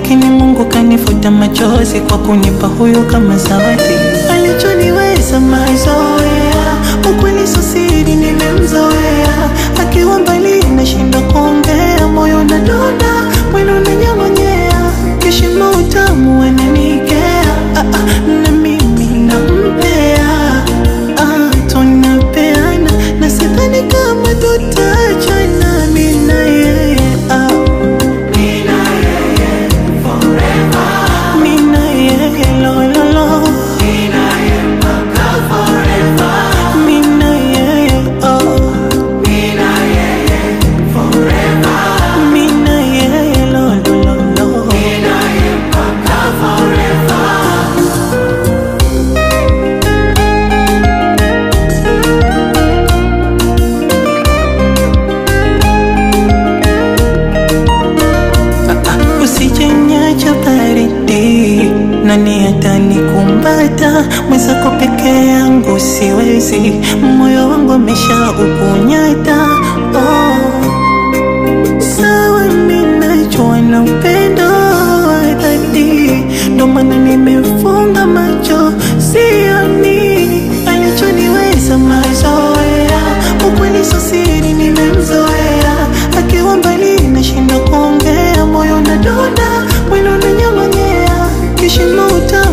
lakini Mungu kanifuta machozi kwa kunipa huyu kama zawadi. Alichoniweza mazoea, ukweli sio siri, nimemzoea. Akiwa mbali nashinda kuongea, moyo unadonda, mwili unanyamonyea, kishimo utamu ananikea, ah, ah, na mimi nampea, ah, tunapeana na sidhani kama tutachana, mimi na yeye ah. Mina yeye lo lo lo Mina yeye oh Mina yeye lo lo lo lo Usijenyacha baridi, nani atanikumbata? Mwenzako peke yangu siwezi, moyo wangu amesha ukunyata. Oh, sawa, mimi najua na upendo wa dhati, ndo maana nimefunga macho, sioni alichoniweza mazoea. Ukweli sio siri, nimemzoea akiwa mbali nashinda kuongea, moyo unadonda, mwili unanyamanyea, kishimo uta